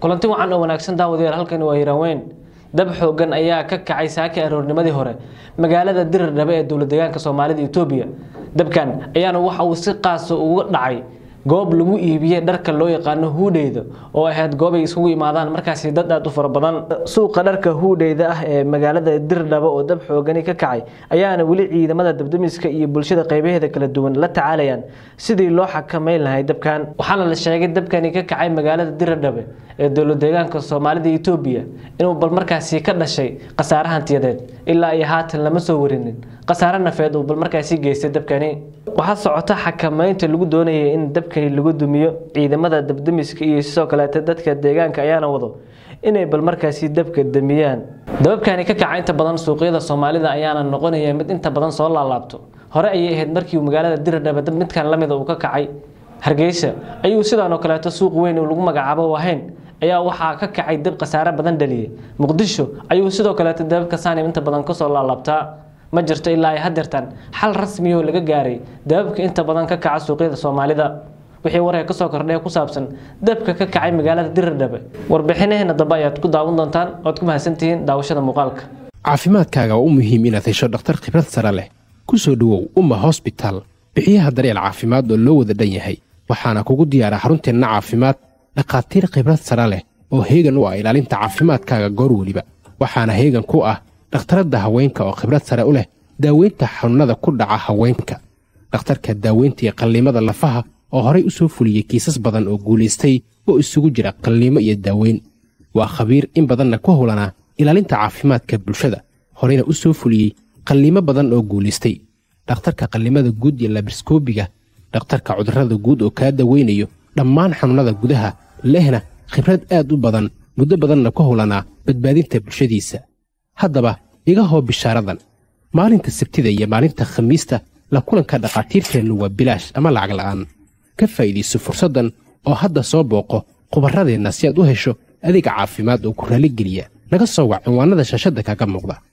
kulanti wacan oo wanaagsan daawadayaal halkani waa hiiraan dab xoogan ayaa ka kacay saaki aroornimadii hore magaalada diradhabe ee dowlad deegaanka soomaalida etoobiya dabkan ayaana waxa uu si qaasa uga dhacay goob lagu iibiyey dharka loo yaqaano huudheyda oo ahayd goob ay isugu imaadaan markaasi dad aad u fara badan suuqa dharka huudheyda ah ee magaalada dirdhabo oo dab xoogani ka kacay ayaana weli ciidamada dabdamiska iyo bulshada qaybaheeda kala duwan la tacaalayaan sidii loo xakameyn lahay dabkan waxaana la sheegay dabkani ka kacay magaalada diradhabe ee dowlad deegaanka soomaalida etoobiya inuu bal markaasi ka dhashay khasaare hantiyadeed ilaa iyo haatan lama soo warinin khasaare nafeed uu bal markaasi geystay dabkani waxaa socota xakameynta lagu doonayay in dabkani lagu dumiyo ciidamada dabdamiska iyo sidoo kaleeta dadka deegaanka ayaana wado inay bal markaasi dabka damiyaan dababkani ka kaca inta badan suuqyada soomaalida ayaana noqonaya mid inta badan soo laalaabto hore ayay ahayd markii magaalada diradhaba dab midkan lamida uu ka kacay hargeysa ayuu sidaan oo kaleeto suuq weyn uu lagu magacaabo wahayn ayaa waxaa ka kacay dab khasaare badan dhaliyay muqdisho ayuu sidoo kaleeto dababka saanim inta badan kasoo laalaabtaa ma jirto ilaa ay hadeertaan xal rasmiyoo laga gaaray dababka inta badan ka kaca suuqyada soomaalida wixii waree kasoo kordhay ku saabsan dabka ka kacay magaalada diradhabe warbixinaheena dambe ayaad ku daawan doontaan oad ku mahadsantihiin daawashada muuqaalka caafimaadkaaga waa u muhiim inaad hesho dhakhtar khibrad sare leh ku soo dhowow umma hosbitaal bixiyaha daryeel caafimaad oo loo wada dhan yahay waxaana kugu diyaara xarunteenna caafimaad dhakhaatiir khibrad sare leh oo heegan u ah ilaalinta caafimaadkaaga goor weliba waxaana heegan ku ah dhakhtaradda haweenka oo khibrad sare u leh daaweynta xanuunnada ku dhaca haweenka dhakhtarka daaweynta iyo qalliimada lafaha oo horay u soo fuliyey kiisas badan oo guulaystay oo isugu jira qalliimo iyo daaweyn waa khabiir in badanna ku howlanaa ilaalinta caafimaadka bulshada horeyna u soo fuliyey qalliimo badan oo guulaystay dhakhtarka qallimada guud iyo labriskoobiga dhakhtarka cudurrada guud oo kaa daweynayo dhammaan xanuunnada gudaha lehna khibrad aad u badan muddo badanna ku howlanaa badbaadinta bulshadiisa haddaba iga hoo bishaaradan maalinta sabtida iyo maalinta khamiista la kulanka dhakhaatiirteennu waa bilaash ama lacag la'aan ka faa'iidayso fursaddan oo hadda soo booqo khubarradeenna si aad u hesho adeeg caafimaad oo ku raalligeliya naga soo wac cinwaannada shaashadda kaaga muuqda